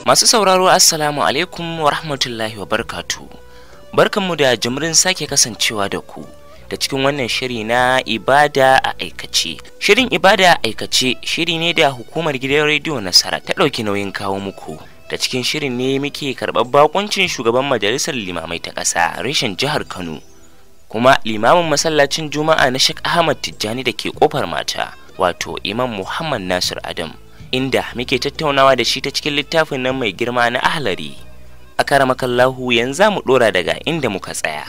Masu sauraro Assalamu alaikum wa rahmatullahi wa barkatu. Barkanmu da jimrin sake kasancewa da ku da cikin wannan shiri na ibada a aikace. Shirin ibada a aikace shiri ne da hukumar gidan rediyo Nasara ta ɗauki nauyin kawo muku. Da cikin shirin ne muke karɓar bakuncin shugaban majalisar limamai ta ƙasa reshen jihar Kano. Kuma limamin masallacin Juma'a na Sheikh Ahmad Tijjani da ke kofar mata wato Imam Muhammad Nasir Adam. inda muke tattaunawa da shi ta cikin littafin nan mai girma na ahlari a karamakallahu yanzu mu dora daga inda muka tsaya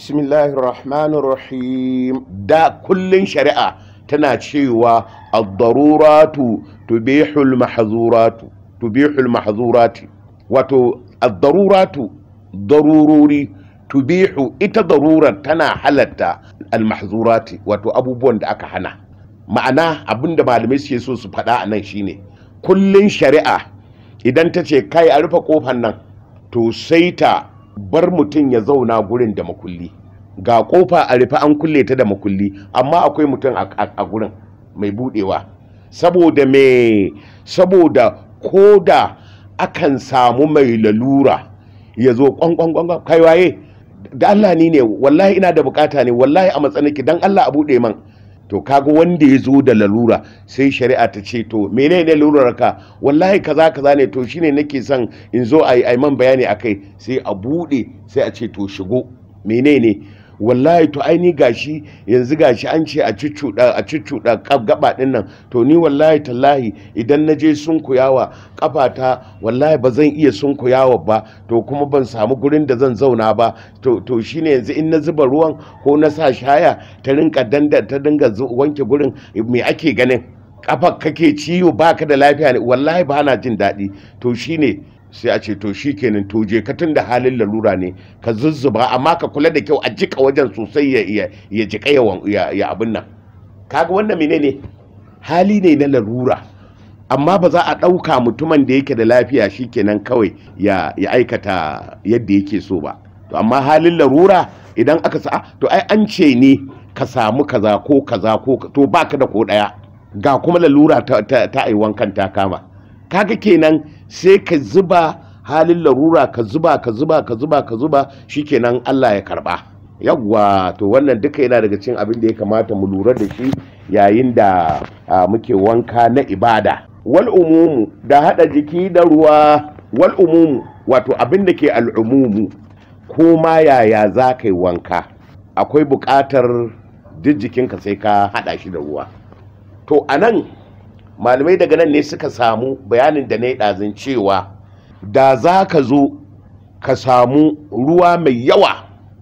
bismillahirrahmanirrahim da kullun shari'a tana cewa ad-daruratu tubihul mahzuratu tubihul mahzurati wato ad-daruratu darururi tubihu ita darurar tana halatta al-mahzurati wato abubuwan da aka hana ma'ana abinda malamai suke so su faɗa a nan shine kullun shari'a idan ta ce kai a rufe kofar nan to sai ta bar mutum ya zauna gurin da makulli ga kofa a rufe an kulle ta da makulli amma akwai mutum a gurin mai budewa saboda me saboda koda akan samu mai lalura ya zo kwankwankwan kai waye da Allah ni ne wallahi ina da bukata ne wallahi a matsaniki dan Allah a bude man to kaga wanda ya zo da lalura sai shari'a ta ce to menene lalurar ka wallahi kaza kaza ne to shine nake son in zo a yi man bayani akai sai a bude sai a ce to shigo menene wallahi to ai ni gashi yanzu gashi an ce a cuccuɗa a cuccuɗa gaba ɗin nan to ni wallahi tallahi idan na je sunkuyawa kafata wallahi ba zan iya sunkuyawa ba to kuma ban samu gurin da zan zauna ba to to shine yanzu in na zuba ruwan ko na sa shaya ta rinka danda ta dinga wanke gurin me ake ganin kafa kake ciwo baka da lafiya ne wallahi ba na jin daɗi to shine sai a ce to shi kenan to je ka tun da halin lalura ne ka zuzzuba amma ka kula da kyau a jika wajen sosai ya ya jika ya ya abin nan kaga wannan menene hali ne na larura amma ba za a ɗauka mutumin da yake da lafiya shi kenan kawai ya ya aikata yadda yake so ba to amma halin larura idan aka sa to ai an ce ne ka samu kaza ko kaza ko to baka da ko ɗaya ga kuma lalura ta ta, ta wankan ta kama kaga kenan sai ka zuba halin larura ka zuba ka zuba ka zuba ka zuba shikenan Allah ya karba yawwa to wannan duka yana daga cikin abin da ya kamata mu lura da shi yayin da muke wanka na ibada wal umumu da hada jiki da ruwa wal umumu wato abin da ke al'umumu ko ma yaya za ka yi wanka akwai buƙatar duk jikinka sai ka hada shi da ruwa to anan malamai daga nan ne suka samu bayanin da na yi ɗazin cewa da za ka zo ka samu ruwa mai yawa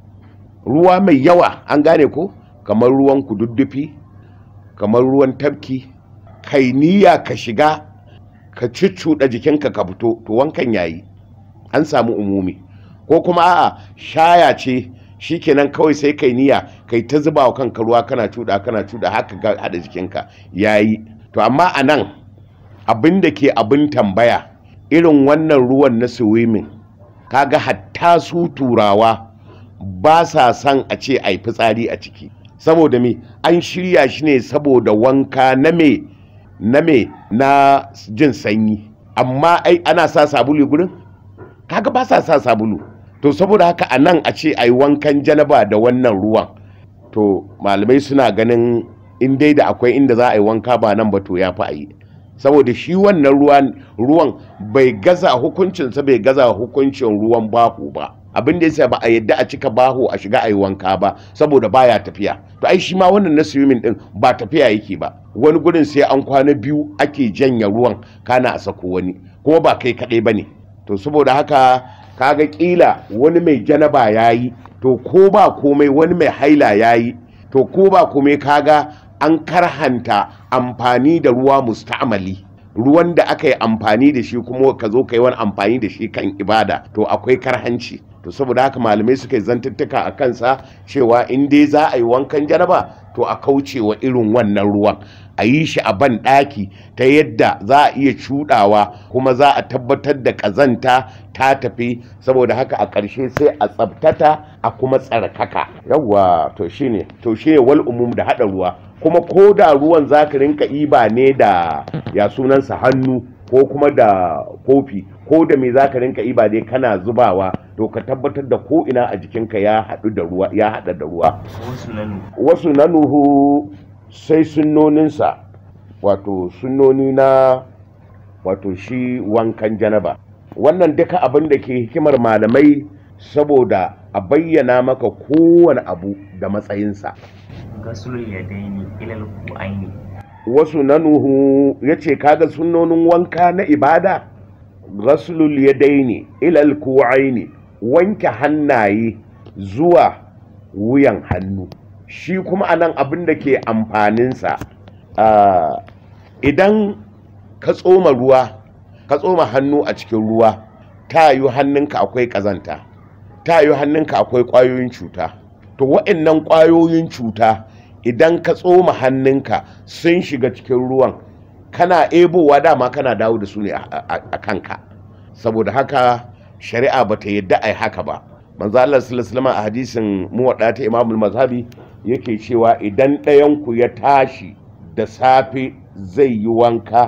ruwa mai yawa an gane ko kamar ruwan kududdufi kamar ruwan tafki kai niyya ka shiga ka cuccuɗa jikinka ka fito to wankan yayi an samu umumi ko kuma a'a shaya ce shikenan kawai sai kai niyya kai ta zuba wa kanka ruwa kana cuɗa kana cuɗa haka ga haɗa jikinka yayi to amma a nan abin da ke abin tambaya irin wannan ruwan na swimming kaga hatta su turawa ba sa son a ce a yi fitsari a ciki saboda me an shirya shi ne saboda wanka na me na me na jin sanyi amma ai ana sa sabulu gurin kaga ba sa sa sabulu to saboda haka a nan a ce a yi wankan janaba da wannan ruwan to malamai suna ganin in dai da akwai inda za a yi wanka ba nan ba to ya fi a yi saboda shi wannan ruwan ruwan bai gaza hukuncinsa bai gaza hukuncin ruwan bahu ba abin da yasa ba a yadda a cika baho a shiga a yi wanka ba saboda baya tafiya to ai shi ma wannan na swimming din ba tafiya yake ba wani gurin sai an kwana biyu ake janya ruwan kana a sako wani kuma ba kai kaɗai ba ne to saboda haka kaga kila wani mai janaba yayi to ko ba komai wani mai haila yayi to ko ba komai kaga an karhanta amfani da ruwa musta'amali ruwan da aka yi amfani da shi kuma ka zo ka yi wani amfani da shi kan ibada to akwai karhanci to saboda haka malamai suka yi zantuttuka a kansa cewa in dai za a yi wankan jaraba to a kauce wa irin wannan ruwan a yi shi a ban ɗaki ta yadda za a iya cuɗawa kuma za a tabbatar da ƙazanta ta tafi saboda haka a ƙarshe sai a tsabtata a kuma tsarkaka yawwa to shine to shine wal umum da haɗa ruwa kuma ko da ruwan za ka rinka iba ne da ya sunansa hannu ko kuma da kofi ko da me zaka rinka iba dai kana zubawa to ka tabbatar da ko ina a jikinka ya haɗu da ruwa ya haɗa da ruwa wasu nanu wasu na nuhu sai sunnoninsa wato sunnoni na wato shi wankan janaba wannan duka abin da ke hikimar malamai saboda a bayyana maka kowane abu da matsayinsa gasulul yadaini ilal ku'aini wasu na nuhu ya ce kaga sunnonin wanka na ibada rasulul yadaini ilal ku'aini wanke hannaye zuwa wuyan hannu shi kuma anan abin da ke amfaninsa ah, idan ka tsoma ruwa ka tsoma hannu a cikin ruwa ta yi hannunka akwai ƙazanta ta yi hannunka akwai ƙwayoyin cuta to wa'annan ƙwayoyin cuta idan ka tsoma hannunka sun shiga cikin ruwan kana ebowa dama kana dawo da su ne a- a a kanka saboda haka shari'a ba ta yadda a yi haka ba manzo Allah sallallahu alaihi wasallam a hadisin muwadda ta Imam mazhabi yake cewa idan ɗayanku ya tashi da safe zai yi wanka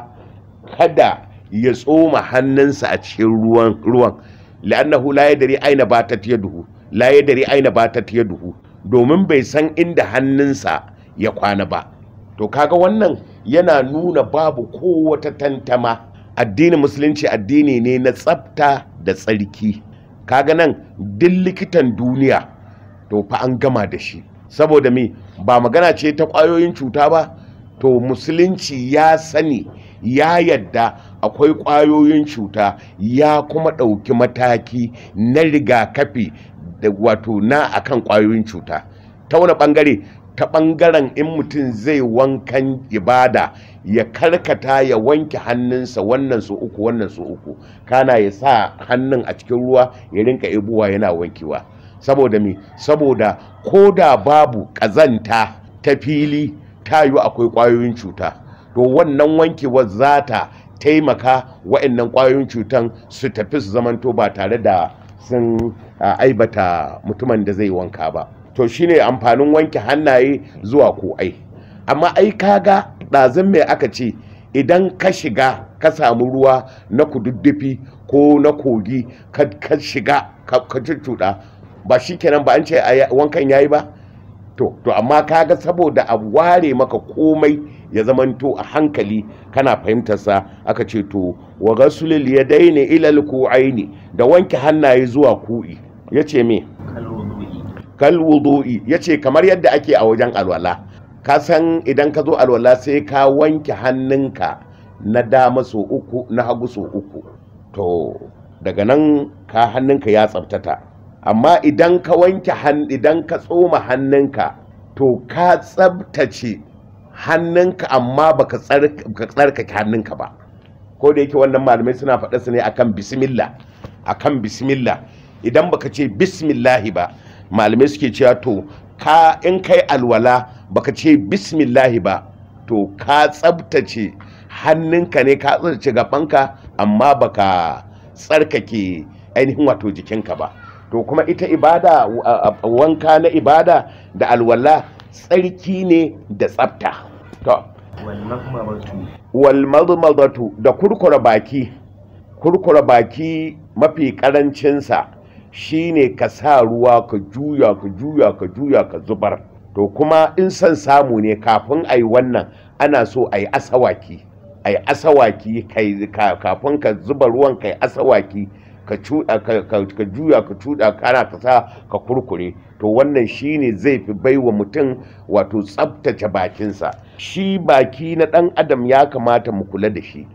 kada ya tsoma hannunsa a cikin ruwan ruwan la'annahu la yadri aina batat yaduhu la yadri aina batat yaduhu domin bai san inda hannunsa ya kwana ba to kaga wannan yana nuna babu ko wata tantama addinin musulunci addini ne na tsafta da tsarki kaga nan duk likitan duniya to fa an gama da shi saboda me ba magana ce ta ƙwayoyin cuta ba to musulunci ya sani ya yadda akwai ƙwayoyin cuta ya kuma ɗauki mataki na rigakafi da wato na akan ƙwayoyin cuta ta wani ɓangare ta ɓangaren in mutum zai wankan ibada ya karkata ya wanke hannunsa wannan su uku wannan su uku kana ya sa hannun a cikin ruwa ya rinka ibuwa yana wankewa saboda me saboda ko da babu ƙazanta ta fili ta yi akwai ƙwayoyin cuta to wannan wankewar za ta taimaka wa'annan ƙwayoyin cutan su tafi su zamanto ba tare da sun a, aibata mutumin da zai wanka ba to shine amfanin wanke hannaye zuwa ko'ai amma ai kaga ɗazin mai aka ce idan ka shiga ka samu ruwa na kududdufi ko na kogi ka ka shiga ka ka cuccuɗa ba shi kenan ba an ce a wankan yayi ba to to amma kaga saboda a ware maka komai ya zamanto a hankali kana fahimtarsa aka ce to wa gasulil yadaini ilal ku'aini da wanke hannaye zuwa ku'i yace me kalwudu'i kal wudu'i yace kamar yadda ake a wajen alwala ka san idan ka zo alwala sai ka wanke hannunka na dama so uku na hagu so uku to daga nan ka hannunka ya tsabtata amma idan ka wanke han idan ka tsoma hannunka to ka tsabtace hannunka amma baka tsark- baka tsarkake hannunka ba ko da yake wannan malamai suna faɗa su ne akan bismillah akan bismillah idan baka ce bismillahi ba malamai suke cewa to ka in kai alwala baka ce bismillahi ba to ka tsabtace hannunka ne ka tsabtace gabanka amma baka tsarkake ainihin wato jikinka ba to kuma ita ibada a- a- wanka na ibada da alwala tsarki ne da tsabta to wal makmabatu wal madmadatu da kurkura baki kurkura baki mafi karancinsa shine ka sa ruwa ka juya ka juya ka juya ka zubar to kuma in son samu ne kafin a yi wannan ana so a yi asawaki a yi asawaki kai- ka- kafin ka zuba ruwan ka yi asawaki ka cuɗa ka- ka ka juya ka cuɗa kana ka sa ka kurkure to wannan shine zai fi baiwa mutum wato tsabtace bakinsa shi baki na ɗan adam ya kamata mu kula da shi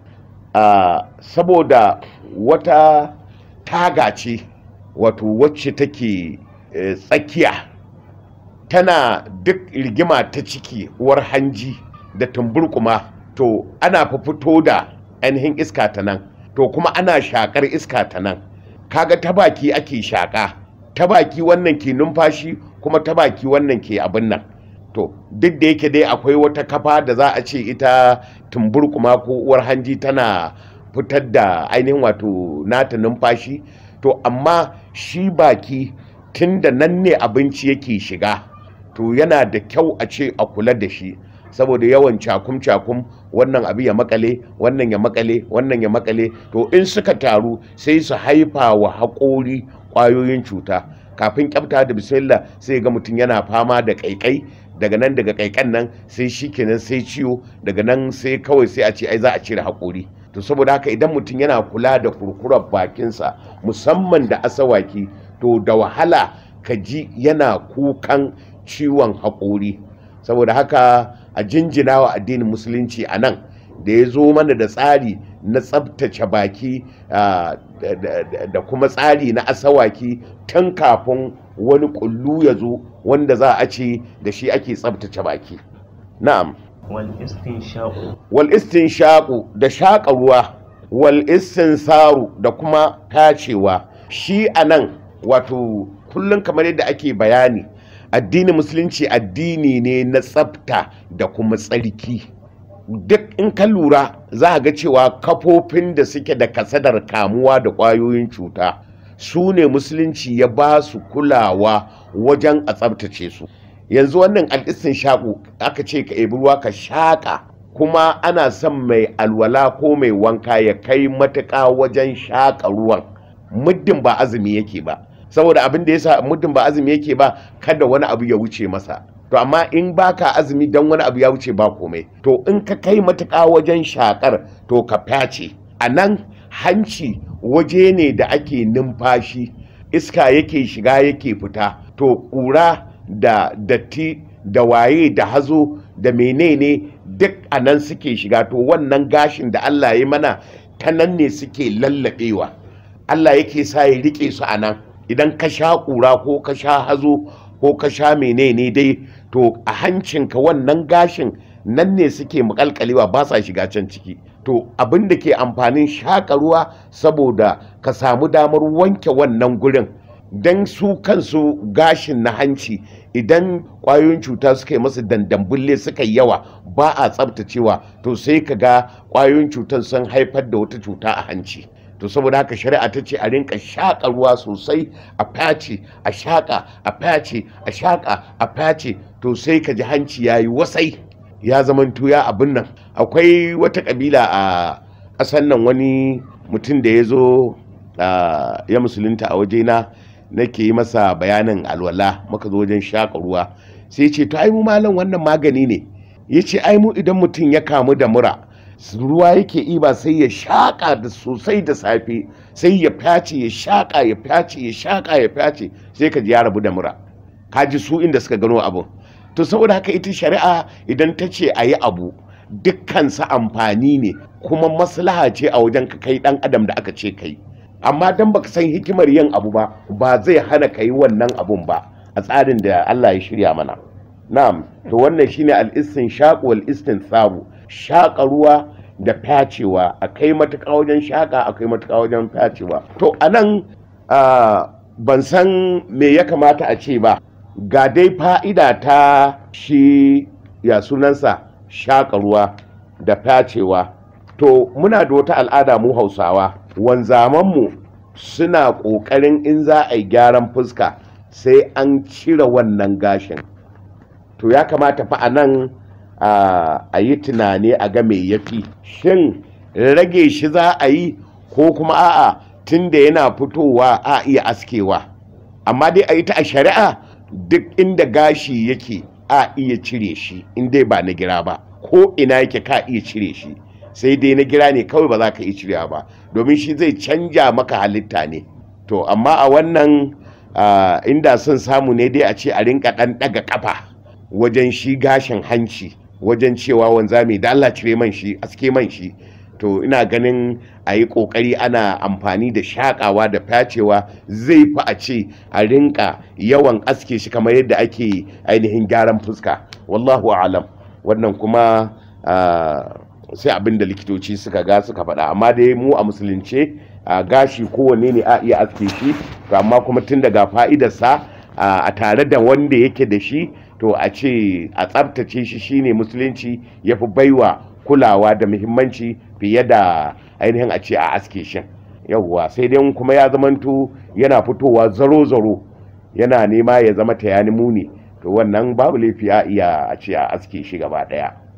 Ah, saboda wata taga ce wato wacce take eh, tsakiya tana duk rigima ta ciki uwar hanji da tumburkuma to ana fa fito da ainihin iska ta nan to kuma ana shakar iska ta nan kaga ta baki ake shaka ta baki wannan ke numfashi kuma ta baki wannan ke abin nan to duk da yake dai akwai wata kafa da za a ce ita tumburkuma ko uwar hanji tana fitar da ainihin wato nata numfashi to amma shi baki tun da nan ne abinci yake shiga to yana da kyau a ce a kula da shi saboda yawan cakum-cakum wannan abu ya makale wannan ya makale wannan ya makale to in suka taru sai su haifa wa haƙori ƙwayoyin cuta kafin kyafta da bismillah sai ga mutum yana fama da ƙaiƙai daga nan daga ƙaiƙan nan sai shi kenan sai ciwo daga nan sai kawai sai a ce ai za a cire haƙori to saboda haka idan mutum yana kula da kurkurar bakinsa musamman da asawaki to da wahala ka ji yana kukan ciwon haƙori saboda haka a jinjina wa addinin musulunci a nan da ya zo mana da tsari na tsabtace baki da kuma tsari na asawaki tun kafin wani kullu ya zo wanda za a ce da shi ake tsabtace baki na'am wal shaƙu da shaƙa ruwa wal saru da kuma tacewa shi a nan wato kullum kamar yadda ake bayani addinin musulunci addini ne na tsafta da kuma tsarki duk in ka lura za a ga cewa kafofin da suke da kasadar kamuwa da ƙwayoyin cuta su ne musulunci ya ba su kulawa wajen a tsabtace su yanzu wannan al'isin shaƙo aka ce ka ebi ruwa ka shaƙa kuma ana son mai alwala ko mai wanka ya kai matuƙa wajen shaƙa ruwan muddin ba azumi yake ba saboda abin da yasa muddin ba azumi yake ba kada wani abu ya wuce masa to amma in baka azumi dan wani abu ya wuce ba komai to in ka kai matuƙa wajen shakar to ka face a nan hanci waje ne da ake numfashi iska yake shiga yake fita to ƙura da datti da waye da hazo da menene duk a nan suke shiga to wannan gashin da Allah ya mana ta nan ne suke lallaɓewa Allah yake sa ya rike su a nan idan ka sha ƙura ko ka sha hazo ko ka sha menene dai to a hancinka wannan gashin nan ne suke makalkalewa ba sa shiga can ciki to abin da ke amfanin shaƙa ruwa saboda ka samu damar wanke wannan gurin don su kansu gashin na hanci idan ƙwayoyin cuta suka yi masu dandambulle suka yi yawa ba a tsabtacewa to sai ka ga ƙwayoyin cutar sun haifar da wata cuta a hanci to saboda haka shari'a ta ce a rinka shaƙa ruwa sosai a face a shaƙa a face a shaƙa a face to sai ka ji hanci ya yi wasai ya zaman tuya abin nan akwai wata ƙabila a ƙasan nan wani mutum da ya zo ya musulunta a wajena nake yi masa bayanin alwala maka zo wajen shaƙa ruwa sai ce to ai mu malam wannan magani ne ya ce ai mu idan mutum ya kamu da mura ruwa yake iba sai ya shaƙa da sosai da safe sai ya fyace ya shaƙa ya fyace ya shaƙa ya fyace sai ka ji ya rabu da mura ka ji su inda suka gano abu to saboda haka ita shari'a idan ta ce a yi abu dukkansa amfani ne kuma maslaha ce a wajen ka kai ɗan adam da aka ce kai amma dan baka san hikimar yin abu ba ba zai hana ka yi wannan abun ba a tsarin da Allah ya shirya mana na'am to wannan shine al-istin shaq wal sabu shaƙa ruwa da fyacewa a kai matuƙa wajen shaƙa a kai matuƙa wajen fyacewa to a nan ban san me ya kamata a ce ba ga dai fa'ida ta shi ya sunansa shaƙa ruwa da fyacewa to muna da wata al'ada mu hausawa wanzamanmu suna ƙoƙarin in za a yi gyaran fuska sai an cire wannan gashin to ya kamata fa a nan a yi tunani a ga me yafi shin rage shi za a yi ko kuma a'a tun da yana fitowa a iya askewa amma dai a yi ta a shari'a duk inda gashi yake a iya cire shi in dai ba na gira ba ko ina yake ka iya cire shi sai dai na gira ne kawai ba za ka iya cirewa ba domin shi zai canja maka halitta ne to amma a wannan inda son samu ne dai a ce a rinka ɗan ɗaga ƙafa wajen shi gashin hanci wajen cewa wanzami da Allah cire man shi aske man shi to ina ganin a yi ƙoƙari ana amfani da shaƙawa da facewa zai fi a ce a rinka yawan aske shi kamar yadda ake ainihin gyaran fuska wallahu alam wannan kuma sai abin da likitoci suka ga suka faɗa amma dai mu a musulunce gashi kowanne ne a iya aske shi to amma kuma tun daga fa'idarsa a tare da wanda yake da shi to a ce a tsabtace shi shine musulunci ya fi baiwa kulawa da muhimmanci fiye da ainihin a ce a aske shi yawwa sai dai kuma ya zamanto yana fitowa zaro-zaro yana nema ya zama ta yani muni to wannan babu laifi a iya a ce a aske shi gaba daya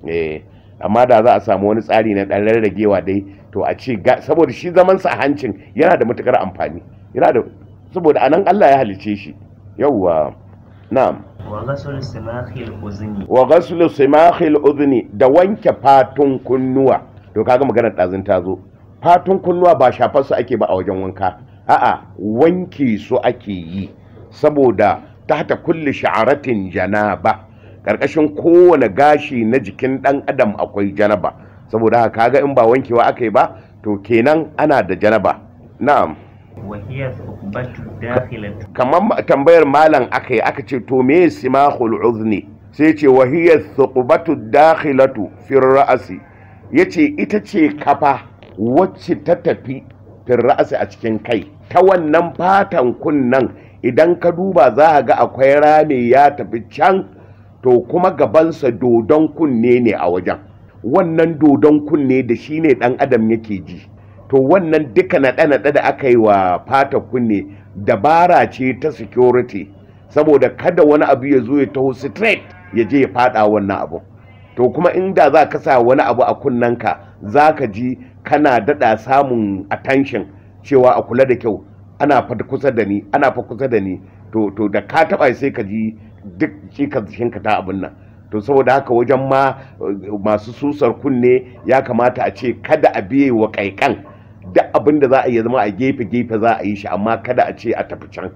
eh amma da za a samu wani tsari na ɗan rarragewa dai to a ce saboda shi zaman sa a hancin yana da matukar amfani yana da saboda anan Allah ya halice shi yawwa na'am wa ghasl simakhil uzni wa ghasl simakhil udhni da wanke fatun kunnuwa to kaga maganar ɗazun ta zo fatun kunnuwa ba shafar su ake ba a wajen wanka a'a wanke su ake yi saboda tahta kulli sha'aratin janaba karkashin kowane gashi na jikin dan adam akwai janaba saboda haka kaga in ba wankewa aka yi ba to kenan ana da janaba na'am وهي ثقبة داخلة kamar tambayar malam aka yi aka ce to me simahul uzni sai ce wahiyar thuqbatu dakhilatu fi ra'asi yace ita ce kafa wacce ta tafi fi ra'asi a cikin kai ta wannan fatan kunnan idan ka duba za a ga akwai rami ya tafi can to kuma gabansa dodon kunne ne a wajen wannan dodon kunne da shi ne dan adam yake ji to wannan duka naɗe-naɗe da aka yi wa fata kunne dabara ce ta security saboda kada wani abu ya zo ya taho straight ya je ya fada wannan abu to kuma inda za ka sa wani abu a kunnanka za ka ji kana daɗa samun attention cewa a kula da kyau ana fa kusa da ni ana fa kusa da ni to to da ka taɓa sai ka ji duk shi ka ta abin nan to saboda haka wajen ma masu susar kunne ya kamata a ce kada a biye wa kaikan duk abin da za a yi zama a gefe-gefe za a yi shi amma kada a ce a tafi can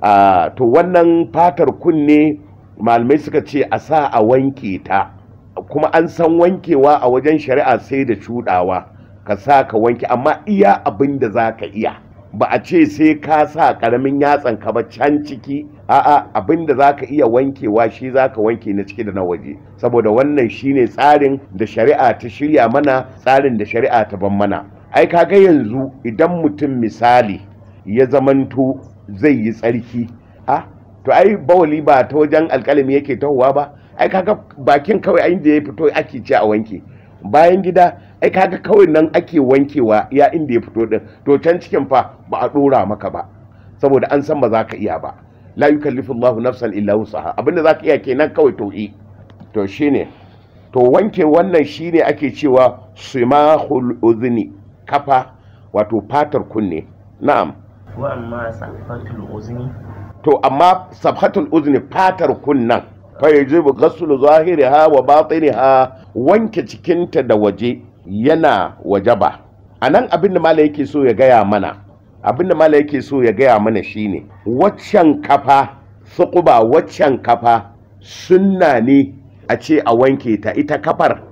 to wannan fatar kunne malamai suka ce a sa a wanke ta kuma an san wankewa a wajen shari'a sai da cudawa ka sa ka wanke amma iya abin da za ka iya ba a ce sai ka sa karamin yatsan ka ba can ciki a'a abin da za ka iya wankewa shi za ka wanke na ciki da na waje saboda wannan shine tsarin da shari'a ta shirya mana tsarin da shari'a ta ban mana ai kaga yanzu idan mutum misali ya zamanto zai yi tsarki a to ai bawali ba ta wajen alkalami yake tahowa ba ai kaga bakin kawai ai da ya fito ake ce a wanke bayan gida ai kaga kawai nan ake wankewa ya inda ya fito din to can cikin fa ba a dora maka ba saboda an san ba za ka iya ba la yukallifu Allahu nafsan illa wusaha abinda za ka iya kenan kawai to yi to shine to wanke wannan shine ake cewa simahul udhni kafa wato fatar kunne na'am wa amma safatul uzni to amma sabhatul uzni fatar kunnan fa yajibu ghaslu zahiriha wa batiniha wanke cikinta da waje yana wajaba anan abin da mala yake so ya gaya mana abin da mala yake so ya gaya mana shine waccan kafa suquba waccan kafa sunna ne a ce a wanke ta ita kafar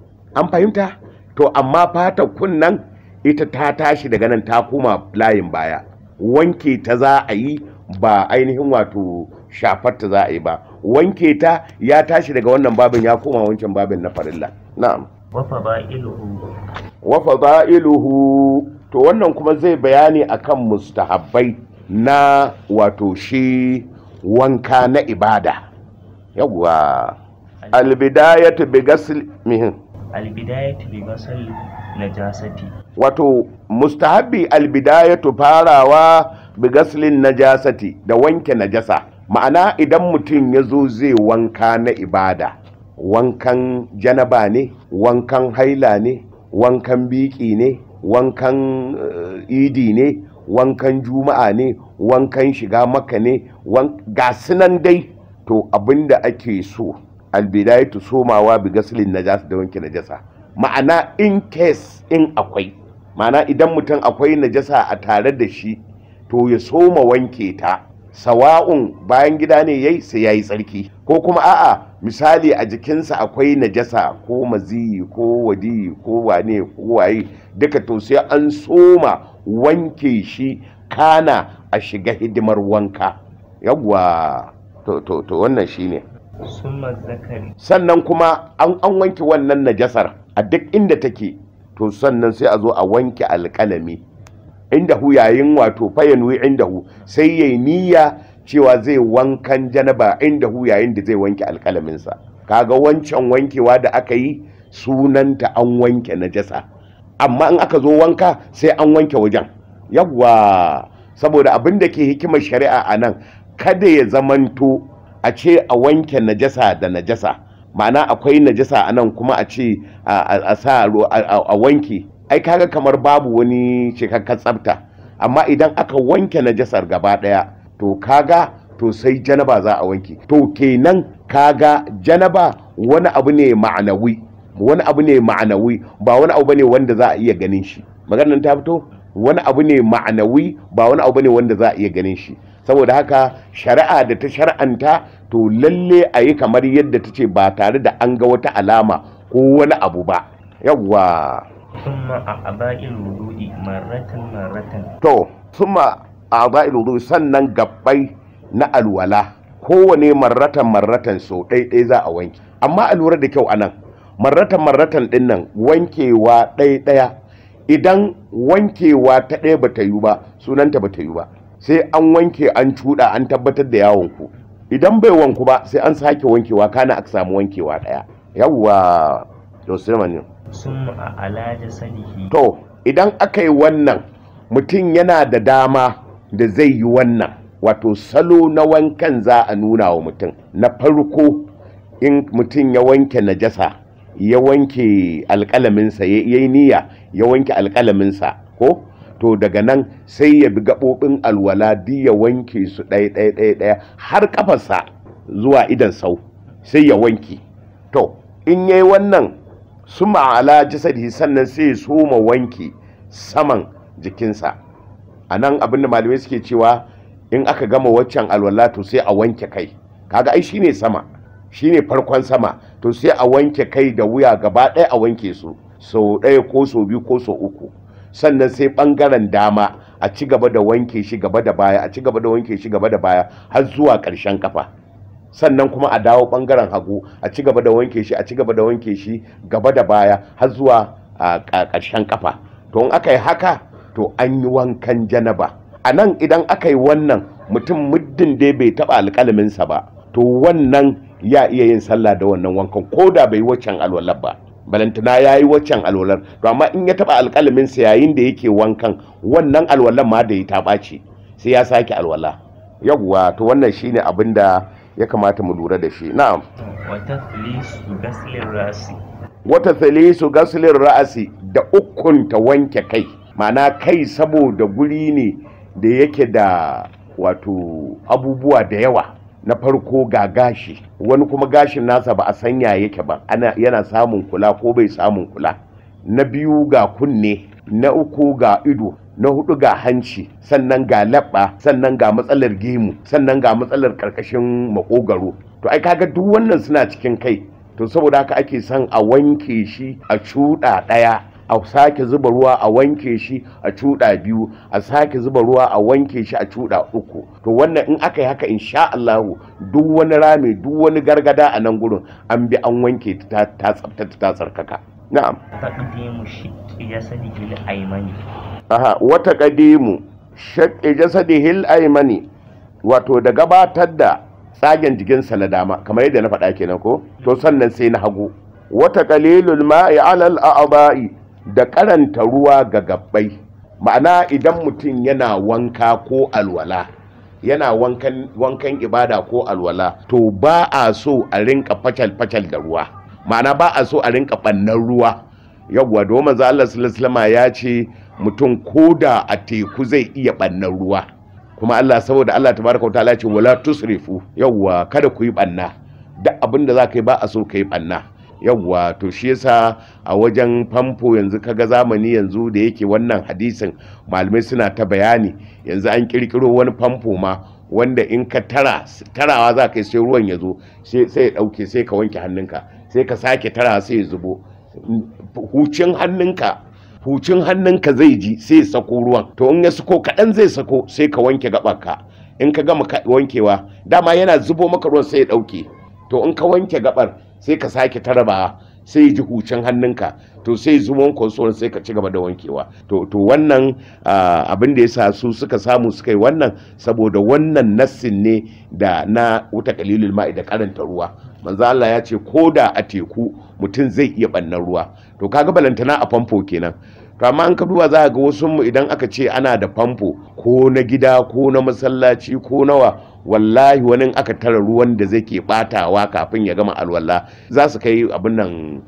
an fahimta to amma fatar kunnan ita ta tashi daga nan ta koma layin baya wanke ta za a yi ba ainihin wato shafar ta za a yi ba wanke ta ya tashi daga wannan babin ya koma wancan babin na farilla na'am wa fada'iluhu wa fada'iluhu to wannan kuma zai bayani akan mustahabbai na wato shi wanka na ibada yawwa albidayatu bi ghasl mihin albidayatu bi ghasl najasati wato mustahabbi albidayatu farawa bi gaslin najasati da wanke najasa ma'ana idan mutum ya zo zai wanka na ibada wankan janaba ne wankan haila ne wankan biki ne wankan uh, idi ne wankan juma'a ne wankan shiga maka ne ga sunan dai to abinda ake so albidayatu somawa bi gaslin najasa da wanke najasa ma'ana in case in akwai ma'ana idan mutum akwai najasa a tare da shi to ya soma wanke ta sawa'un bayan gida ne yayi sai yayi tsarki ko kuma a'a misali a jikinsa akwai najasa ko maziyi ko wadi ko wane ko waye duka to sai an soma wanke shi kana a shiga hidimar wanka yawwa to to to wannan shine summa zakari sannan kuma an an wanke wannan najasar a duk inda take to sannan sai a zo a wanke alƙalami inda hu yayin wato fayanwi inda hu sai yayi niyya cewa zai wankan janaba inda hu yayin da zai wanke alƙalaminsa kaga wancan wankewa da aka yi sunanta an wanke najasa amma in aka zo wanka sai an wanke wajen yawwa saboda abin da ke hikimar shari'a a nan kada ya zamanto a ce a wanke najasa da najasa ma'ana akwai najasa a nan kuma a ce a sa a wanke ai kaga kamar babu wani cikakken tsafta amma idan aka wanke najasar gaba daya to kaga to sai janaba za a wanke to kenan kaga janaba wani abu ne ma'anawi wani abu ne ma'anawi ba wani abu bane wanda za a iya ganin shi maganar ta fito wani abu ne ma'anawi ba wani abu ne wanda za a iya ganin shi saboda haka shari'a da ta shar'anta to lalle a yi kamar yadda ta ce ba tare da an ga wata alama ko wani abu ba yawwa ثم أعضاء الوضوء مرة مرة to suma a'dha'il wudu sannan gabbai na alwala kowane marratan marratan so ɗaiɗai za a wanke amma a lura da kyau anan marratan marratan ɗin nan wankewa ɗaya idan wankewa ta ɗaya ba ta yi ba sunanta ba ta yi ba sai an wanke an cuɗa an tabbatar da yawon ku idan bai wanku ba sai an sake wankewa kana aka samu wankewa ɗaya yawwa to sai ثم على جسده to idan aka yi wannan mutum yana da dama da zai yi wannan wato salo na wankan za a nuna wa mutum na farko in mutum ya wanke najasa ya wanke alƙalaminsa ya yi niyya ya wanke alƙalaminsa ko to daga nan sai ya bi gaɓoɓin alwala duk ya wanke su ɗaya ɗaya ɗaya ɗaya har ƙafarsa zuwa idan sau sai ya wanke to in yayi wannan suma ala jasadihi sannan sai ya soma wanke saman jikinsa a nan abinda malamai suke cewa in aka gama waccan alwala to sai a wanke kai kaga ai shine sama shine farkon sama to sai a wanke kai da wuya gaba ɗaya a wanke su sau ɗaya ko sau biyu ko sau uku sannan sai ɓangaren dama a ci gaba da wanke shi gaba da baya a ci gaba da wanke shi gaba da baya har zuwa ƙarshen kafa sannan kuma a dawo ɓangaren hagu a ci gaba da wanke shi a ci gaba da wanke shi gaba da baya har zuwa a ƙarshen kafa to in aka yi haka to an yi wankan janaba a nan idan aka yi wannan mutum muddin dai bai taɓa alƙalaminsa ba to wannan ya iya yin sallah da wannan wankan ko da bai waccan alwalar ba balantana ya yi waccan alwalar to amma in ya taɓa alƙalaminsa yayin da yake wankan wannan alwalar ma da ya ta ɓaci sai ya sake alwala yawwa to wannan shine abin da ya kamata mu lura da shi na'am وتثليث غسل الرأس wata thalisu gaslin ra'asi da ukunta wanke kai ma'ana kai saboda guri ne da yake da wato abubuwa da yawa na farko ga gashi wani kuma gashin nasa ba a sanya yake ba ana yana samun kula ko bai samun kula na biyu ga kunne na uku ga ido na hudu ga hanci sannan ga labba sannan ga matsalar gemu sannan ga matsalar karkashin makogaro to ai kaga duk wannan suna cikin kai to saboda haka ake son a wanke shi a cuɗa ɗaya a sake zuba ruwa a wanke shi a cuɗa biyu a sake zuba ruwa a wanke shi a cuɗa uku to wannan in aka yi haka insha Allahu duk wani rami duk wani gargada a nan gurin an bi an wanke ta ta tsaftace ta tsarkaka na'am تقديم شق جسده الأيمن aha wata kadimu shaqqi jasadihil aymani wato da gabatar da tsagen jikinsa na dama kamar yadda na faɗa kenan ko to sannan sai na hagu wata qalilul ma'i alal a'ba'i da karanta ruwa ga gabbai ma'ana idan mutum yana wanka ko alwala yana wankan wankan ibada ko alwala to ba a so a rinka facal facal da ruwa ma'ana ba a so a rinka bannan ruwa yawwa domin manzo Allah sallallahu alaihi wasallam ya ce mutum koda a teku zai iya bannan ruwa kuma Allah saboda Allah tabaraka wa ta'ala ce wala tusrifu yawwa kada ku yi banna duk abin da za ka yi ba a so ka yi banna yawwa to shi yasa a wajen famfo yanzu kaga zamani yanzu da yake wannan hadisin malamai suna ta bayani yanzu an kirkiro wani famfo ma wanda in ka tara tarawa za ka yi sai ruwan ya zo sai ya dauke sai ka wanke hannunka sai ka sake tara sai ya zubo hucin hannunka hucin hannunka zai ji sai ya sako ruwan to in ya sako kaɗan zai sako sai ka wanke gaɓarka in ka gama wankewa dama yana zubo maka ruwan sai ya ɗauke to in ka wanke gaɓar sai ka sake taraba sai ya ji hucin hannunka to sai zuwan kwansuwar sai ka ci gaba da wankewa to to wannan abin da ya sa su suka samu suka yi wannan saboda wannan nassin ne da na wuta kalilul ma'i da karanta ruwa manzo Allah ya ce ko da a teku mutum zai iya bannan ruwa to kaga balantana a famfo kenan to amma an ka duba za ga wasu mu idan aka ce ana da famfo ko na gida ko na masallaci ko nawa wallahi wani aka tara ruwan da zai ke batawa kafin ya gama alwala za su kai abin nan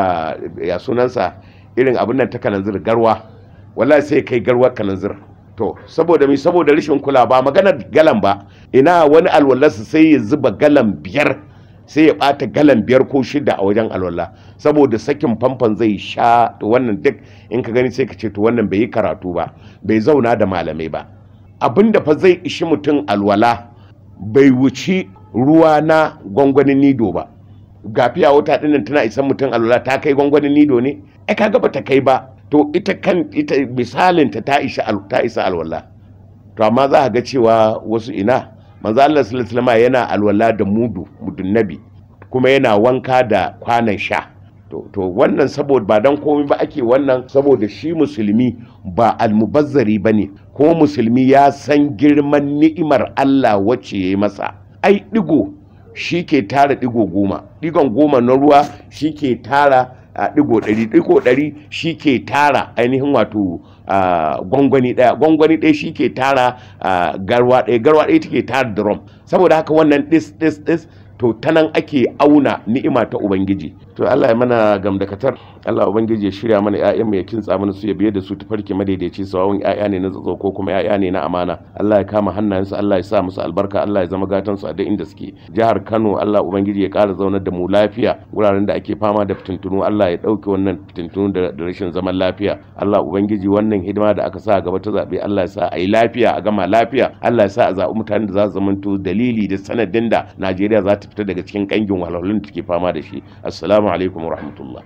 ya sunansa irin abin nan ta kananzir garwa wallahi sai kai garwar kananzir to saboda mi saboda rashin kula ba maganar galan ba ina wani alwalarsa sai ya zuba galan biyar sai ya bata galan biyar ko shida a wajen alwala saboda sakin famfon zai sha to wannan duk in ka gani sai ka ce to wannan bai yi karatu ba bai zauna da malamai ba abinda fa zai ishi mutum alwala bai wuci ruwa na gwangwanin nido ba gafiya wata dinnan tana isan mutum alwala ta kai gwangwanin nido ne ai kaga ba ta kai ba to ita kan ita misalin ta ta isa ta isa alwala to amma za ga cewa wasu ina manzo Allah sallallahu alaihi yana alwala da mudu mudun nabi kuma yana wanka da kwanan sha to to wannan saboda ba dan komai ba ake wannan saboda shi musulmi ba almubazzari bane ko musulmi ya san girman ni'imar Allah wacce yayi masa ai digo shi ke tara digo goma digon goma na ruwa shi ke tara a digo ɗari digo ɗari shi ke tara ainihin wato gwangwani ɗaya gwangwani ɗaya shi ke tara garwa ɗaya garwa ɗaya take tara drum saboda haka wannan ɗis ɗis ɗis to ta nan ake auna ni'ima ta ubangiji to Allah ya mana gamdakatar Allah ubangiji ya shirya mana ƴaƴan mu ya kintsa mana su ya biye da su tafarki madaidaici sawun ƴaƴa ne na tsatso ko kuma ƴaƴa ne na amana Allah ya kama hannayensu Allah ya sa musu albarka Allah ya zama gatan su a duk inda suke jihar Kano Allah ubangiji ya ƙara zaunar da mu lafiya wuraren da ake fama da fitintunu Allah ya ɗauke wannan fitintunu da rashin zaman lafiya Allah ubangiji wannan hidima da aka sa gaba ta zaɓe Allah ya sa a yi lafiya a gama lafiya Allah ya sa a zaɓi mutanen da za su zamanto dalili da sanadin da Najeriya za ta fita daga cikin kangin wahalhalun da take fama da shi assalamu alaikum wa rahmatullah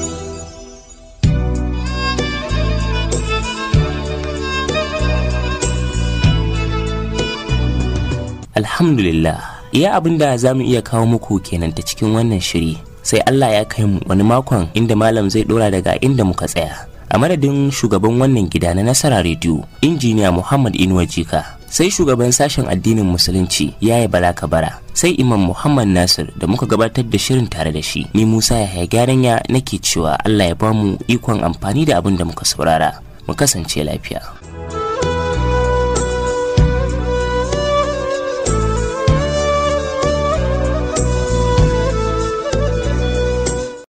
alhamdulillah iya abin da za mu iya kawo muku kenan ta cikin wannan shiri sai Allah ya kai mu wani makon inda malam zai dora daga inda muka tsaya a madadin shugaban wannan gida na nasara rediyo injiniya muhammad inuwa jika sai shugaban sashen addinin musulunci yaya bala kabara sai imam muhammad nasir da muka gabatar da shirin tare da shi ni musa yahaya gyaran ya nake cewa allah ya bamu ikon amfani da abin da muka saurara mu kasance lafiya